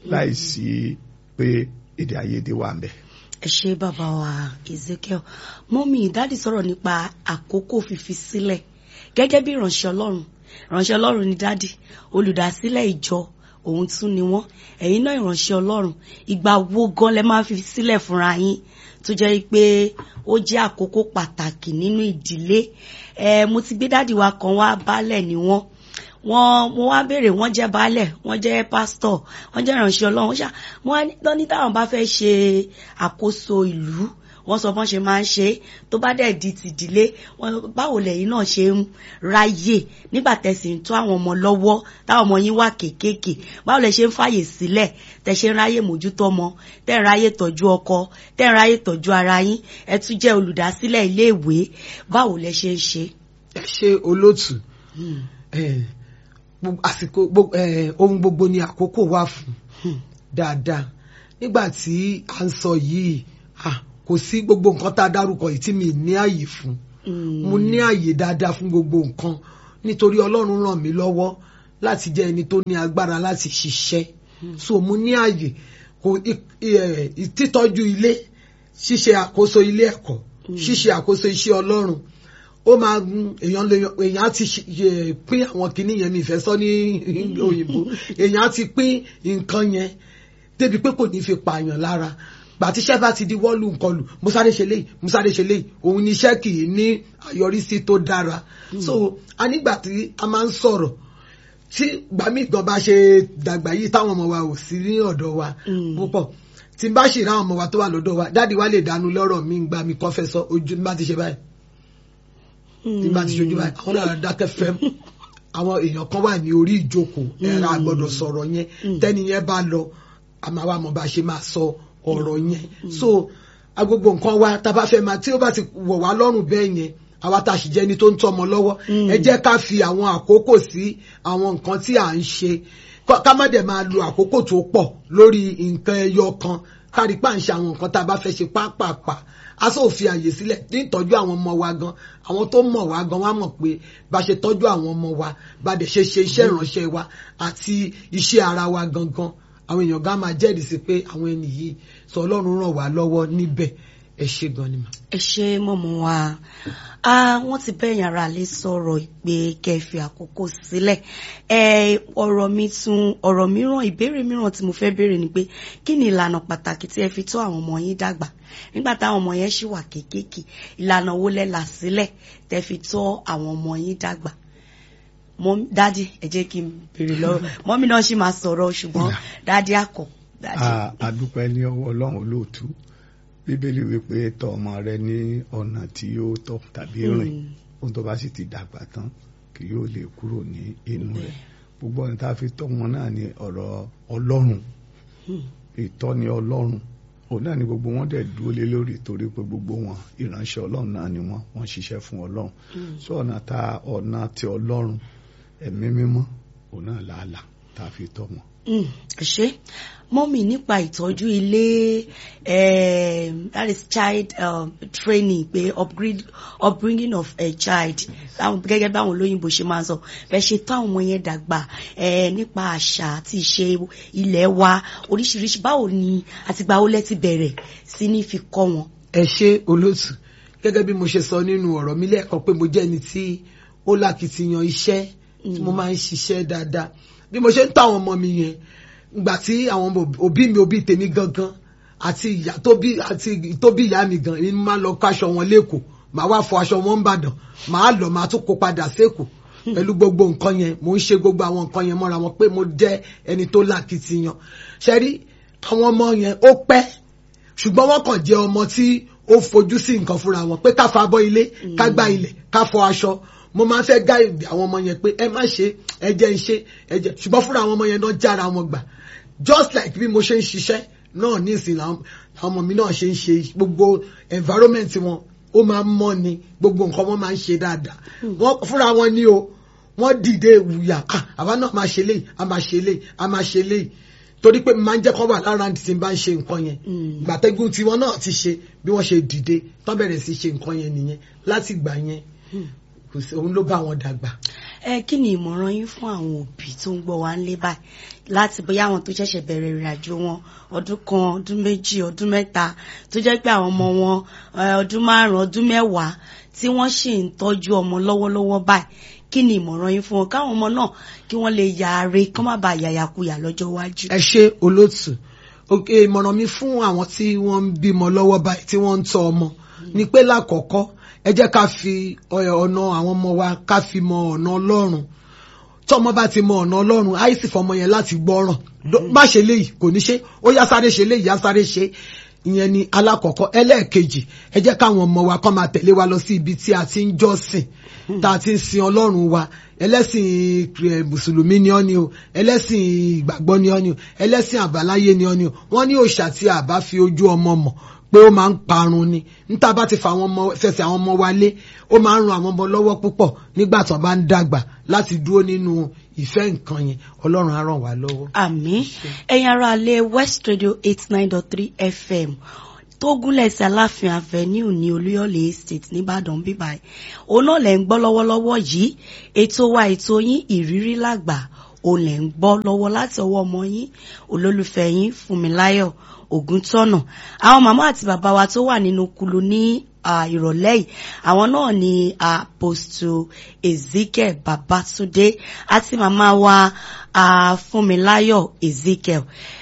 láìsí pé èdè àìyedè wà ń bẹ. ẹ ṣe bàbá wa Ezekiel mọ́mí dáàdì sọ̀rọ̀ nípa àkókò fífi sílẹ̀ gẹ́gẹ́ bí ìránṣẹ́ ọlọ́run ìránṣẹ́ ọlọ́run ni dáàdì olùdásílẹ̀ ìjọ òun tún ni wọ́n ẹ̀yin náà ìránṣẹ́ ọlọ́run ìgbà wo gan lẹ máa fi sílẹ̀ fúnra yín tó jẹ́ pé ó jẹ́ àkókò pàtàkì nínú ìdílé ẹ mo ti gbé dáàdì wa kan wá baálẹ̀ ni wọ́n wọ́n mo wá béèrè wọ́n jẹ́ baálẹ̀ wọ́n jẹ́ pásítọ̀ wọ́n jẹ́ ìránṣẹ́ ọlọ́run ṣá wọ́n ní táwọn bá fẹ́ ṣe àkóso ìlú wọ́n sọ bọ́n ṣe máa ń ṣe tó bá dẹ̀ di tìdílé báwo lẹ́yìn náà ṣe ń ráyè nígbà tẹ̀sí ń tó àwọn ọmọ lọ́wọ́ táwọn ọmọ yín wà kéékèèké báwo lẹ ṣe ń fàyè sílẹ̀ tẹ̀ ṣe ń ráyè mójútó ọmọ tẹ̀ ń ráyè tọ́jú ọkọ tẹ̀ ń ráyè tọ́jú ara yín ẹ tún jẹ́ olùdásílẹ̀ iléèwé báwo lẹ ṣe ń ṣe. ẹ ṣe olóòtú àsìkò ohun gbogbo ni àkókò wà fún dáadáa nígbà tí à ń sọ yìí kò sí gbogbo nǹkan tá a dárúkọ yìí tí mi ní àyè fún mo ní àyè dáadáa fún gbogbo nǹkan nítorí ọlọ́run ràn mí lọ́wọ́ láti jẹ́ ẹni tó ní agbára láti ṣiṣẹ́ so mo ní àyè kò títọ́jú ilé ṣíṣe àkóso ilé ẹ̀kọ́ ṣíṣe àkóso iṣẹ́ ọlọ́run ó máa èèyàn lè èèyàn á ti pín àwọn kinní yẹn mi ìfẹ́ sọ ní òyìnbó èèyàn á ti pín nǹkan yẹn débi pé kò ní fi pààyàn lára gbàtíṣẹ́ bá ti di wọ́ọ̀lù nkọlù mo sáré ṣe léyìí mo sáré ṣe léyìí òun ni iṣẹ́ kì í ní àyọrísí tó dára so a nígbà tí a máa ń sọ̀rọ̀ tí gbàmí gan bá ṣe dàgbà yìí táwọn ọmọ wa ò sí ní ọ̀dọ̀ wa púpọ̀ tí n bá ṣì ráwọn ọmọ wa tó wà lọ́dọ̀ wa dáàdi wa lè dánú lọ́rọ̀ mi gbà mí kọ́ fẹ́ sọ ojú bá ti ṣe báyìí tí bá ti ṣojú báyìí àwọn náà dákẹ́ fẹ́ àwọn èèyàn kan wà ní orí ìjókòó ẹ̀rọ àgbọ̀dọ̀ sọ̀rọ̀ yẹn tẹ́ni yẹn bá lọ àmọ́ àwa mọ̀ bá ṣe máa sọ ọ̀rọ̀ yẹn so agbogbo nǹkan wa tá a bá fẹ́ máa tí ó bá ti wọ̀ wá lọ́rùn bẹ́ẹ̀ yẹn àwa tá a sì jẹ́ ẹni tó ń tọ́mọ lọ́wọ́ ẹ jẹ́ ká fi àwọn àkókò sí àwọn nǹkan tí à ń ṣe ká má dẹ̀ máa lo àkókò tó pọ̀ lórí nǹkan ẹyọ kan kárí pa ń ṣe àwọn nǹkan tá a bá fẹ́ ṣe pápápá a sọ fi àyè sílẹ̀ ní ìtọ́jú àwọn ọmọ wa gan àwọn tó mọ̀ wá gan wá mọ̀ pé bá ṣe tọ́jú àwọn ọmọ wa bá dẹ̀ ṣe ṣe iṣẹ́ ìránṣẹ́ wa àti iṣẹ́ ara wa gangan àwọn èèyàn gan máa jẹ́rìí sí pé àwọn ẹni yìí sọ ọlọ́run ràn wá lọ́wọ́ níbẹ̀ ẹ ṣe gan ni mà. ẹ ṣe mọ̀mọ́ wa wọ́n ti bẹ́yìn ara lè sọ̀rọ̀ pé kẹfì àkókò sílẹ̀ ọ̀rọ̀ mi tún ọ̀rọ̀ mìíràn ìbéèrè mìíràn tí mo fẹ́ béèrè ni pé kí ni ìlànà pàtàkì tí ẹ fi tọ́ àwọn ọmọ yín dàgbà nígbà táwọn ọmọ yẹn ṣì wà kéékèèké ìlànà wo lẹ là sílẹ̀ tẹ́ fi tọ́ àwọn ọmọ yín dàgbà dádì ẹ jẹ́ kí n béèrè lọ́wọ́ mọ́mí náà ṣì máa sọ̀rọ̀ ṣùgbọ́n dádì àkọ́. a dúpẹ́ ní ọwọ́ ọlọ́run olóòtú bíbélì wípé tọ́ ọmọ rẹ ní ọ̀nà tí yóò tọ́ tàbí rìn ohun tó bá sì ti dàgbà tán kì yóò lè kúrò ní inú rẹ̀ gbogbo ọ̀nà tá a fi tọ́ wọn náà ní ọ̀rọ̀ ọlọ́run ìtọ́ni ọlọ́run òun náà ni gbogbo wọn dẹ̀ dúró lé lórí torí pé gbogbo wọn ìránṣẹ́ ọlọ́run náà ni wọ́n wọ́n ṣiṣẹ́ fún ọlọ́run sọ ọ̀nà tá ọ̀nà ti ọlọ́run ẹ̀mí mímọ́ òun náà làálà tá a fi tọ́ wọn. ṣé mọ́mì nípa ìtọ́jú ilé that is child um, training pé upgrade upbringing of a child gẹ́gẹ́ báwọn olóyìnbó ṣe máa ń sọ bẹ́ẹ̀ ṣe tó àwọn ọmọ yẹn dàgbà nípa àṣà àti ìṣe ilẹ̀ wa oríṣiríṣi báwo ni àtìgbà wo lẹ ti bẹ̀rẹ̀ sí ní fi kọ́ wọn. ẹ ṣe olóòtú gẹ́gẹ́ bí mo ṣe sọ nínú ọ̀rọ̀ mi lẹ́ẹ̀kan pé mo jẹ́ ẹni tí ó lákìtìyàn iṣẹ́ tí mo máa ń ṣiṣẹ́ dáadáa bí mo ṣe ń tọ́ àwọn ọmọ mi yẹn ìgbà tí àwọn òbí mi òbí tèmi gangan àti ìyá tó bí àti tó bí ìyá mi gan ni máa lọ kó aṣọ wọn lẹ́kọ̀ọ́ màá wá fọ aṣọ wọn ń bàdàn màá lọ màá tún kó padà sẹ́kọ̀ọ́ pẹ̀lú gbogbo nǹkan yẹn mò ń ṣe gbogbo àwọn nǹkan yẹn mọ́ra wọn pé mo jẹ́ ẹni tó lákìtìyàn ṣe rí àwọn ọmọ yẹn ó pẹ́ ṣùgbọ́n wọ́n kàn jẹ́ ọmọ tí ó fojú sí nǹkan fúnra wọn pé ká fa abọ́ ilé ká gbá ilẹ̀ ká fọ aṣọ mo máa ń fẹ́ gáìdì àwọn ọmọ yẹn pé ẹ má ṣe ẹ jẹ́ ń ṣe ẹ jẹ́ ṣùgbọ́n fúnra àwọn ọmọ yẹn náà jára wọn gbà just like bí mo ṣe ń ṣiṣẹ́ náà ní ìsìn làwọn ọmọ mi náà ṣe ń ṣe gbogbo environment wọn ó máa ń mọ́ ni gbogbo nǹkan wọn máa ń ṣe dáadáa wọn fúnra wọn ní o wọ́n dìde wùyà àwa náà máa ṣe léyìí a máa ṣe léyìí a máa ṣe léyìí torí pé máa ń jẹ́ kọ́ wà lára tí n bá ń ṣe nǹkan yẹn gbàtẹ́gùn tiwọn náà ti ṣe bí wọ́n ṣe dìde tán bẹ̀rẹ̀ sí ṣe nǹkan yẹn nìyẹn láti gbà yẹn kò sí òun ló bá wọn dàgbà. ẹ kí ni ìmọ̀ràn yín fún àwọn òbí tó ń gbọ́ wa ń lé báyìí láti bóyá àwọn tó ṣẹ̀ṣẹ̀ bẹ̀rẹ̀ ìrìn àjò wọn ọdún kan ọdún méjì ọdún mẹ́ta tó jẹ́ pé àwọn ọmọ wọn eh, ọdún márùn-ún ọdún mẹ́wàá tí wọ́n sì ń tọ́jú ọmọ lọ́wọ́lọ́wọ́ báyìí kí ni ìmọ̀ràn yín fún wọn káwọn ọmọ náà kí wọ́n lè yàre kán má bàa yàyàkuyà lọ́jọ́ iwájú. ẹ ṣe olóòtú òkè ìmọ̀ràn mi fún àwọn tí wọ́n ń bímọ lọ́wọ́ báyìí tí wọ́n ń tọ́ ọmọ ni pé lákọ̀ọ́kọ́ ẹ jẹ́ ká fi ọ- ọ̀nà àwọn ọmọ wa ká fi mọ ọ̀nà ọlọ́run tọ́mọ bá ti mọ ọ̀nà ọlọ́run àìsí fọmọ yẹn láti gbọ́ràn Dó- má ṣe léyìí kò ní ṣe ó yá sáré ṣe léyìí yá sáré ṣe ìyẹn ni alákọ̀ọ́kọ́ ẹlẹ́ẹ̀kejì ẹ jẹ́ káwọn ọmọ wa kọ́ máa tẹ̀lé wa lọ sí ibi tí a ti ń jọ́sìn tá a ti ń sin ọlọ́run wa ẹlẹ́sìn eh, mùsùlùmí ni ọ́ ni o ẹlẹ́sìn ìgbàgbọ́ ni ọ́ ni o ẹlẹ́sìn àbáláyé ni ọ́ ni o wọ́n ní òòṣà tí a bá fi ojú ọmọ mọ̀ pé ó máa ń parun ni níta bá ti fa àwọn ọmọ fẹsẹ̀ àwọn ọmọ wa lé ó máa ń ran àwọn ọmọ lọ́wọ́ púpọ̀ nígbà tó bá ń dàgbà láti dúró nínú ìfẹ́ nǹkan yẹn ọlọ́run á ràn wá lọ́wọ́. àmín ẹ̀yin ará alẹ́ west radio eight nine dot three fm tó gúnlẹ̀ sí aláàfin avenue ní olúyọ̀lé estate nìbàdàn bíbáyìí òun náà lẹ̀ ń gbọ́ lọ́wọ́lọ́wọ́ yìí ètò wa ètò yín ìrírí làgbà òun lẹ̀ ń gbọ́ lọ́wọ́ láti ọwọ́ ọmọ yín olólùfẹ́ yín fúnmiláyọ̀ ògúntọ́nà àwọn màmá àti bàbá wa tó wà nínú kulu ní ah, ìrọ̀lẹ́ yìí àwọn náà ni apostle ezekiel babatunde àti màmá wa ah, fúnmiláyọ̀ ezekiel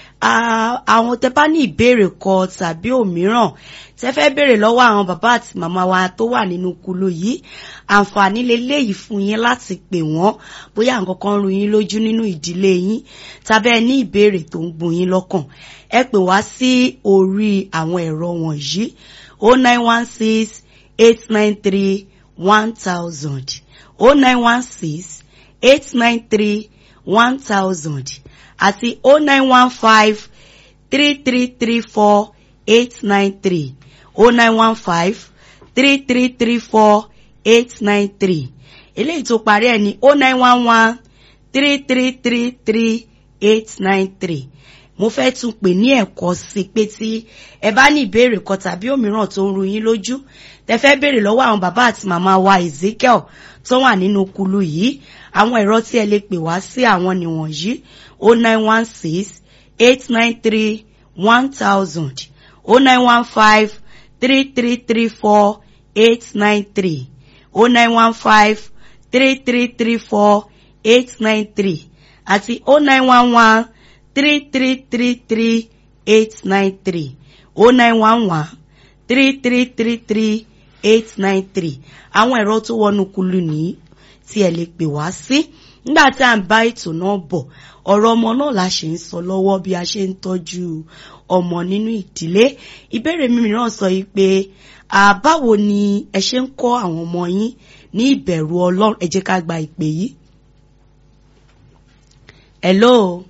Ah, àwọn tẹ bá ní ìbéèrè kan tàbí òmíràn tẹ fẹ́ béèrè lọ́wọ́ àwọn bàbá àti màmá wa tó wà nínú kulu yìí àǹfààní leléyìí fún yín láti pè wọ́n bóyá nǹkan kan rú yín lójú nínú ìdílé yín tàbí ẹ ní ìbéèrè tó ń gbun yín lọ́kàn ẹ pè wá sí orí àwọn ẹ̀rọ wọ̀nyí o nine one six eight nine three one thousand o nine one six eight nine three one thousand àti o nine one five three three three four eight nine three o nine one five three three three four eight nine three eléyìí tó parí ẹ̀ ní o nine one one three three three three eight nine three mo fẹ́ tún pè ní ẹ̀kọ́ sí pé tí ẹ bá ní ìbéèrè kan tàbí òmíràn tó ń ru yín lójú tẹ fẹ́ béèrè lọ́wọ́ àwọn bàbá àti màmá wa Ezekiel tó wà nínú kulu yìí àwọn ẹ̀rọ tí ẹ lè pè wá sí àwọn nìwọ̀nyí o nine one six eight nine three one thousand o nine one five three three three four eight nine three o nine one five three three three four eight nine three àti o nine one one three three three three eight nine three o nine one one three three three three eight nine three àwọn ẹ̀rọ tó wọnú kulu nìyí tí ẹ lè pè wá sí nígbà tí à ń bá ètò náà bọ̀ ọ̀rọ̀ ọmọ náà la ṣe ń sọ lọ́wọ́ bí a ṣe ń tọ́jú ọmọ nínú ìdílé ìbéèrè mi mìíràn sọ yìí pé àbáwo ni ẹ ṣe ń kọ́ àwọn ọmọ yín ní ìbẹ̀rù ọlọ́run ẹ jẹ́ ká gba ìpè yìí. hello.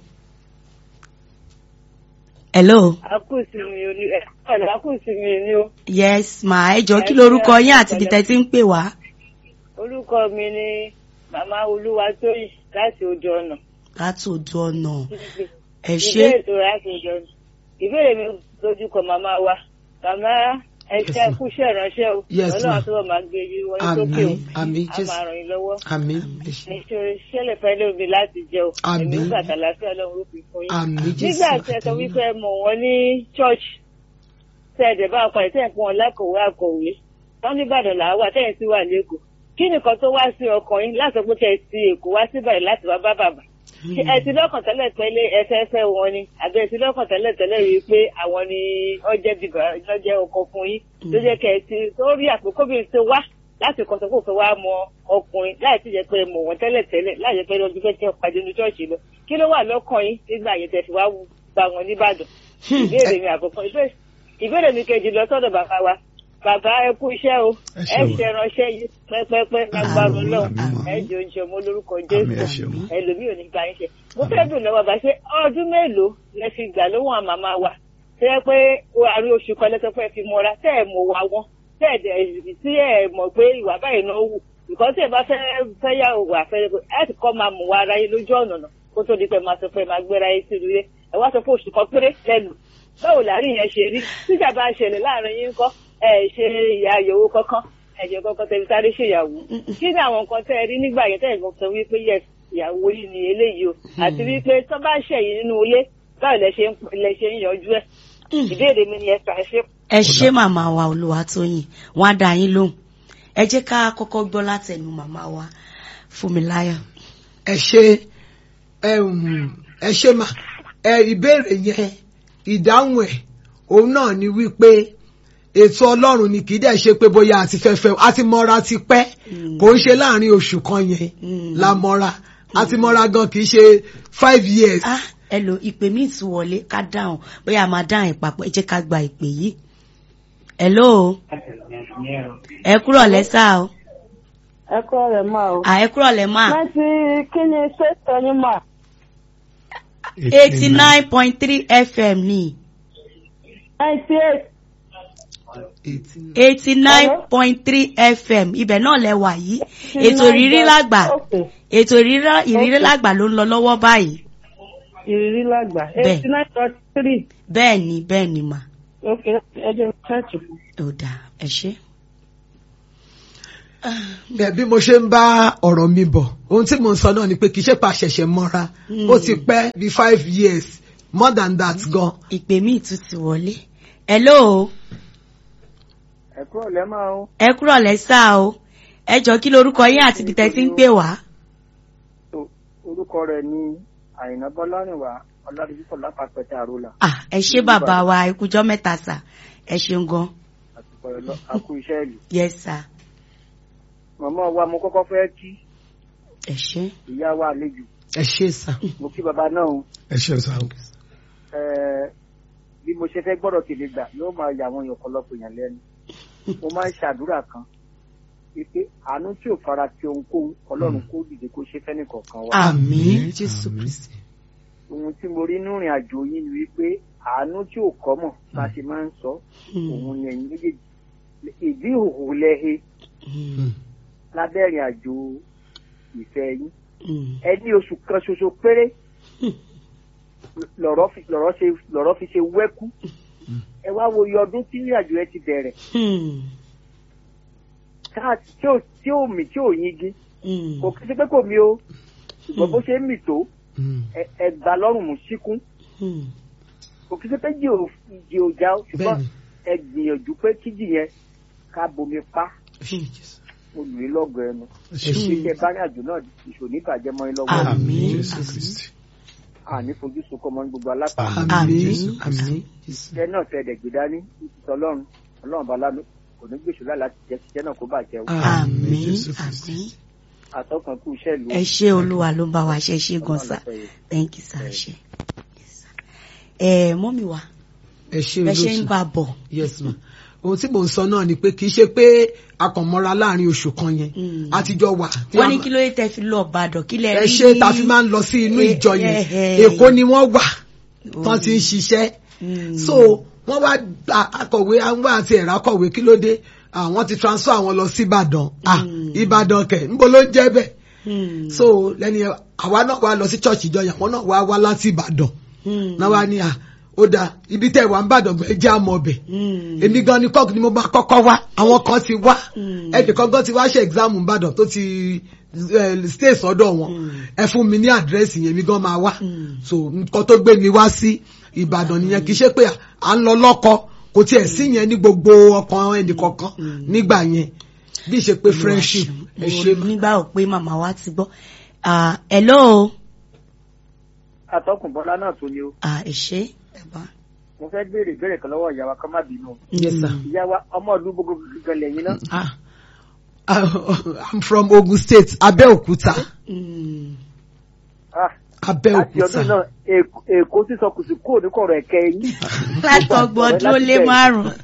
hello. akúsìmí ni ẹ ọ̀nà akúsìmí ni ó yes ma ẹ jọ kí lorúkọ yín àti ibi tẹ́ ti ń pè wá. orúkọ mi ni màmá olúwatóyìn láti ojú ọ̀nà. láti ojú ọ̀nà ẹ ṣe ìbéèrè tó láti ojú ọ̀nà ìbéèrè mi lójú kan màmá wa màmá ẹṣẹ Yes, kúṣẹ́ ìránṣẹ́ o Yes, ọlọ́run ma'am. àtúbọ̀ máa gbé yín wọlé sókè o àmín àmín a jésù máa ràn yín lọ́wọ́ àmín ẹ ṣé. nítorí ṣẹlẹ̀ fẹ́ lómi láti jẹ o Àmín. ẹ̀mí gbàtà láfíà ọlọ́run ó fi fún yín. àmín jésù nígbà tí ẹ sọ wípé ẹ mọ̀ wọ́n ní church tẹ́ ẹ̀dẹ̀ bá ọkọ̀ ìtẹ́ ìpín wọn lákòwé àkọ̀wé wọ́n ní Ìbàdàn làá wà tẹ́yìn sí wà lẹ́kọ̀ọ́ kí nìkan tó wá sí ọkàn yín láti sọ pé kẹ́ ẹ ti Èkó wá sí Ìbàdàn láti wá bá bàbá Ṣé ẹ ti lọ́kàn tẹ́lẹ̀ tẹ́lẹ̀ ẹfẹ́fẹ́ wọn ni àbí ẹ ti lọ́kàn tẹ́lẹ̀ tẹ́lẹ̀ rí i pé àwọn ni ọjẹ́ bíbá lọ́jẹ́ ọkọ fún yín tó jẹ́ kẹ́ ẹ ti tó rí àpòkó bí ṣe wá láti kọ́ sọ pé òfin wá mọ ọkùnrin láì tí jẹ́ pé ẹ mọ̀ wọ́n tẹ́lẹ̀ tẹ́lẹ̀ láì jẹ́ pé ọdún fẹ́ kẹ́ pàdé ní ṣọ́ọ̀ṣì lọ kí ló wà lọ́kàn yín nígbà yẹn tẹ́ fi wá gba wọn nìbàdàn ìbéèrè mi àkọ́kọ́ ìbéèrè- ìbéèrè mi kejì lọ sọ́dọ̀ bàbá wa bàbá ẹ kú iṣẹ́ o Ẹ ẹ ṣeun. ṣe ránṣẹ́ yìí pẹ́pẹ́pẹ́ lágbára Àmín, Ọlọ́run àmín, ẹ àmín. jọ ń ṣe ọmọ olórúkọ Àmín, ẹ Jésù ṣeun. ẹlòmíì ò ní gba yín ṣe mo fẹ́ dùn lọ́wọ́ bá ṣe ọdún mélòó lẹ fi gbà lóhùn àmàmà wa ṣe é pé àrí oṣù kan lẹ́sọ̀ pé fi mọ́ra tẹ́ ẹ̀ mọ̀ wá wọn tẹ́ ẹ̀ dẹ̀ tí ẹ̀ mọ̀ pé ìwà báyìí náà wù ìkọ́ tí ẹ bá fẹ́ fẹ́ yà wà fẹ́ ẹ ti kọ́ máa mọ̀ wá ara yín lójú ọ̀nà náà kó tó di pé máa sọ pé máa gbéra yín sí ilé ẹ wá sọ pé oṣù kan péré lẹ́nu báwo láàrin yẹn ṣe rí tíjà bá ṣẹlẹ̀ láàrin yín kọ́ ẹ ṣe ìyá àyẹ̀wò kankan ẹ̀jẹ̀ kọ́kọ́ tẹ̀lé sáré ṣèyàwó kí ni àwọn nǹkan tẹ́ ẹ rí nígbà yẹn tẹ́ ẹ̀ kan sọ wípé yes ìyàwó yìí ni eléyìí o àti wípé tó bá ṣẹ̀yìn nínú ilé báwo lẹ ṣe ń lẹ ṣe ń yanjú ẹ̀ ìbéèrè mi ni ẹ fà ṣe. ẹ ṣé màmá wa Olúwatóyìn wọn á dá yín lóhùn ẹ jẹ́ ká kọ́kọ́ gbọ́ látẹnu màmá wa Fúnmiláyọ̀. ẹ ṣe ẹ ṣe mà ẹ ìbéèrè yẹn ìdáhùn ẹ̀ òun náà ni wípé ètò ọlọ́run ni kì í dẹ̀ ṣe pé bóyá àti fẹ́fẹ́ àti mọ́ra ti pẹ́ kò ń ṣe láàrin oṣù kan yẹn la mọ́ra àti mọ́ra gan kì í ṣe five years. ah ẹ lo ìpè míì tún wọlé ká dáhùn bóyá a máa dáhùn ìpapọ̀ ẹ jẹ́ ká gba ìpè yìí. hello ẹ kúrọ̀ lẹ́sà o ẹ kọ́ rẹ̀ máa o. à ẹ kúrọ̀ lẹ́ máa láti kí ni ṣètò yín mà. eighty nine point three fm ní ninety eight. eighty nine point three fm ibẹ̀ náà lẹ wà yìí ètò ìrírí lágbà Okay. ètò ìrírí ìrírí lágbà ló ń lọ lọ́wọ́ báyìí ìrírí lágbà Bẹ́ẹ̀. eighty nine dot three. bẹ́ẹ̀ ni bẹ́ẹ̀ ni mà ok ẹ jẹ́ ṣáàtì. ó dáa ẹ ṣé. Bẹ́ẹ̀ bí mo ṣe ń bá ọ̀rọ̀ mi bọ̀ ohun tí mo ń sọ náà ni pé kì í ṣe pa ṣẹ̀ṣẹ̀ mọ́ra ó ti pẹ́ bí five years more than that gan. ìpè míì tún ti wọlé hello ẹ kúrò lẹ́ máa ń ẹ kúrọ̀ lẹ́sà o ẹ jọ kí lorúkọ yín àti ibi tẹ́ ti ń pè wá. orúkọ rẹ̀ ní àyìnà bọ́lárìnwá ọládùúgbò lápapẹ̀tẹ̀ àrólà ah ẹ ṣé bàbá wa ikújọ́ mẹ́ta sà ẹ ṣeun gan àti pẹ̀lú àkú iṣẹ́ ìlú. yes sir màmá wa mo kọ́kọ́ fẹ́ kí ẹ ṣé. ìyá wa àlejò ẹ ṣe sà. mo kí bàbá náà o. ẹ ṣe sá o. Ẹ, bí mo ṣe fẹ́ gbọ́dọ̀ tèmi gbà yóò máa yà àwọn èèyàn ọ̀pọ̀lọpọ̀ èèyàn lẹ́nu mo máa ń ṣàdúrà kan wípé àánú tí ò fara ti ohunkóhun ọlọ́run kó dìde kó ṣe fẹ́ni kọ̀ọ̀kan wa. àmín jésù Àmín. kristi. ohun tí mo rí nínú ìrìn àjò yín ni wípé àánú tí ò kọ́ mọ̀ bá a ṣe máa ń sọ òun ni ẹ̀yin méjèèjì ìdí ìhòòhò lẹ́he lábẹ́ ìrìn àjò ìfẹ́ yín ẹ ní oṣù kan ṣoṣo péré lọ̀rọ̀ fi lọ̀rọ̀ ṣe lọ̀rọ̀ fi ṣe wẹ́kú ẹ wá wo iye ọdún tí ìrìn àjò ẹ ti bẹ̀rẹ̀ káà tí ò tí ò mì tí ò yingi kò kí sí pé kò mí o ṣùgbọ́n bó ṣe ń mì tó ẹ ẹ gbà lọ́rùn mú síkún kò kí sí pé jì ò jì ò já o ṣùgbọ́n Bẹ́ẹ̀ni. ẹ gbìyànjú pé kíjì yẹn ká bomi pa mo lù í lọ́gọ̀ ẹnu iṣẹ́ bá ní àjò náà ìṣòní ìbàjẹ́ mọ́ ẹ lọ́wọ́ Àmín. Jésù Kristi. àní fojú sunkún mọ́ ní gbogbo alápá àmín Jésù àmín jésù. iṣẹ́ náà tẹ ẹ̀dẹ̀ gbé dání ìtìsọ ọlọ́run ọlọ́run bá lánàá kò ní gbèsò láì láti jẹ́ iṣẹ́ náà kó bàjẹ́ o àmín Jésù Kristi. àmín àtọkàn kú iṣẹ́ ìlú ẹ ṣé olúwa ló ń bá wa ṣe ṣe gan sa thank you sir ẹ ṣé Yes, sir. ẹ mọ́mí wa ẹ ṣe bẹ ṣe ń olóòtú. bá a bọ̀ yes ma ohun tí mò ń sọ náà ni pé kì í ṣe pé a kàn mọ́ra láàrin oṣù kan yẹn Mm. àtijọ́ wà. tí wọ́n a ní ma- kí ló yẹ tẹ́ fi lọ Ìbàdàn kí lẹ ẹ rí ṣe tá a fi máa ń lọ sí inú Eh, ìjọ eh, yẹn eh. èkó ni wọ́n wà tán ti ń ṣiṣẹ́ Mm. so wọ́n wá gba akọ̀wé àwọn àti ẹ̀rọ akọ̀wé kí ló dé àwọn ti transfer àwọn lọ sí Ìbàdàn ah Mm. Ìbàdàn kẹ̀ níbo ló ń jẹ́ bẹ́ẹ̀ Mm. so lẹ́ni àwa náà wá lọ sí church ìjọ yẹn àwọn náà wá wá láti Ìbàdàn Mm. náà wá ní à ó dáa ibi tẹ́ wà ń bàdàn gbẹ jẹ́ àmọ́ ọbẹ̀ Mm. èmi gan ni kọ́ọ̀kì ni mo máa kọ́kọ́ wá àwọn kan ti wá Mm. ẹnìkan gan ti wá ṣe exam ìbàdàn tó ti eh, stay sọ́dọ̀ wọn Mm. ẹ fún mi ní àdírẹ́sì yẹn mi gan máa wá Mm. so nǹkan tó gbé mi wá sí ìbàdàn nìyẹn kì í ṣe pé à ń lọ lọ́kọ kò tiẹ̀ sí yẹn ní gbogbo ọkàn ẹnìkankan nígbà yẹn bí ṣe pé friendship ẹ ṣe mo nígbà ò pé màmá wa ti gbọ́ Ah, hello àtọkùn bọ́lá náà tó ni o Ah, ẹ ṣé ẹ bá. mo fẹ́ béèrè ìbéèrè kan lọ́wọ́ ìyá wa kọ́ má bínú o. yes sir. ìyá wa ọmọ ìlú gbogbo gangan lẹ́yìn náà Ah. I'm from Ogun State, Abẹ́òkúta. Mm. Ah, láti ọdún Abẹ́òkúta. náà Èkó- èkó sísọ kùsì kúrò ní kọ̀rọ̀ ẹ̀kẹ́ yín látọgbọ̀n ọdún ó lé márùn-ún.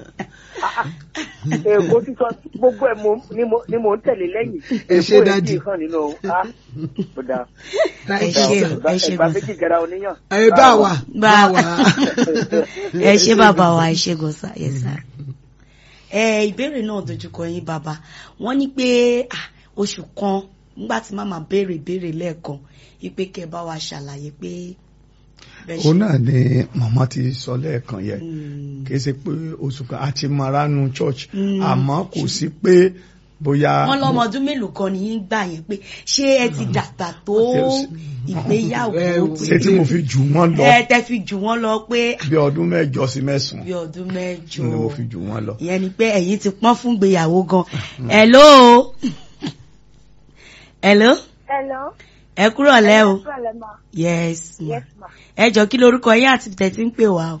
èkó sísọ gbogbo ẹ̀ mo- ni mo- ni mò ń tẹ̀lé lẹ́yìn Ẹ ṣé, Èkó Daddy. èyí hàn nínú ah, ó dáa. ẹ ṣé o ẹ ṣé ẹgbà gan méjì gẹ̀rà oníyàn. Ẹ bá wa. Bá- Bá wa. ẹ ṣé bàbá wa ẹ ṣé gọ́sà yes sir. ẹ ìbéèrè náà dojúkọ yín bàbá wọ́n ní pé ah, oṣù kan nígbà tí màmá béèrè béèrè lẹ́ẹ̀kan wípé kẹ́ ẹ bá wa ṣàlàyé pé bẹ́ẹ̀ òun ṣe. náà ni màmá ti sọ lẹ́ẹ̀kan yẹn Mm. kì í ṣe pé oṣù kan àti maranu church Mm. àmọ́ kò sí pé bóyá wọ́n lọ́mọ ọdún mélòó kan ní yín gbà yẹn pé ṣé ẹ ti dàgbà tó ìgbéyàwó Eh, ṣé tí mo fi jù wọ́n lọ ẹ tẹ fi jù wọ́n lọ pé bí ọdún mẹ́jọ sí mẹ́sàn-án bí ọdún mẹ́jọ ni mo fi jù wọ́n lọ. ìyẹn ni pé ẹ̀yin ti pọ́n fún ìgbéyàwó gan hello hello Hello. ẹ kúrò lẹ́ o Hello, ma. yes ma Yes, ma. ẹ jọ kí lorúkọ yín àti tẹ̀sí ń pè wá o.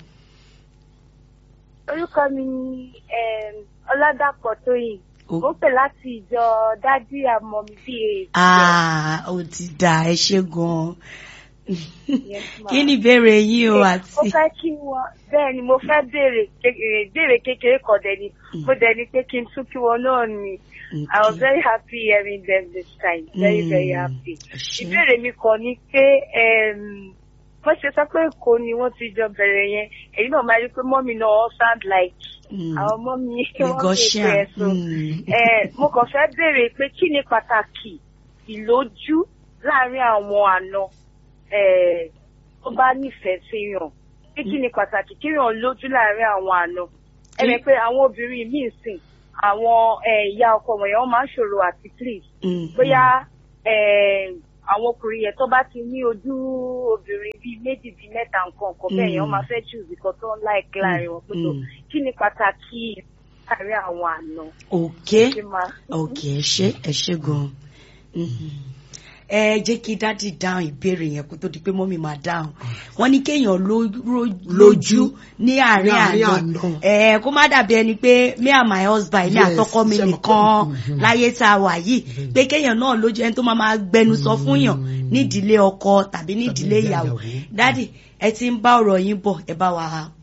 Orúkọ mi ni um, Ọládàpọ̀ Tóyìn. O- Mo pè láti ìjọ Dádì àmọ́ mi bí ah ó ti dà ẹ ṣe gan Yes, ma. kí ni ìbéèrè yín o Mo àti. fẹ́ kí wọ́n bẹ́ẹ̀ ni mo fẹ́ béèrè kékeré béèrè kékeré kan dẹ̀ ni mo dẹ̀ ni pé kí n tún kí wọn náà ni. I was very happy hearing them this time. Very, very Mm. happy. Ṣé- Ìbéèrè mi kan ni pé um, wọ́n ṣe sọ pé Èkó ni wọ́n ti jọ bẹ̀rẹ̀ yẹn. Èyí náà máa rí pé mọ́mí náà all sound like Mm. àwọn mọ́mí wọ́n fi Lagosian. pẹ́ so. Mm. Eh, mo kàn fẹ́ béèrè pé kí ni pàtàkì ìlójú láàrin àwọn àna eh, tó bá nífẹ̀ẹ́ sí yàn pé kí ni pàtàkì kí yàn lójú láàrin àwọn àna ẹ mọ̀ pé àwọn obìnrin míì sìn àwọn eh, ìyá ọkọ wọ̀nyẹn wọ́n máa ń ṣòro àti please Mm. bóyá eh, àwọn ọkùnrin yẹn tó bá ti ní ojú obìnrin bíi méjì bíi mẹ́ta nǹkan nǹkan bẹ́ẹ̀ yẹn wọ́n máa fẹ́ jù nǹkan tó ń láìkí láàrin wọn pé tó Mm. kí ni pàtàkì láàrin àwọn àna okay ṣe máa. okay ẹ ṣé ẹ ṣé gan ẹ jẹ́ kí dádì dáhùn ìbéèrè yẹn kó tó di pé mọ́mí máa dáhùn wọ́n ní kéèyàn ló- ró- lójú ní àárín Ní àárín àná àná. ẹ kó má dàbí ẹni pé me and my husband ní Yes, àtọkọ mi ṣe mọ̀ nìkan pé- láyé tá a wà yìí pé kéèyàn náà lójú ẹni tó máa máa gbẹnu sọ fún yàn nídìílé ọkọ tàbí nídìílé ìyàwó ìyàwó. dádì ẹ ti ń bá ọ̀rọ̀ yín bọ̀ ẹ bá wa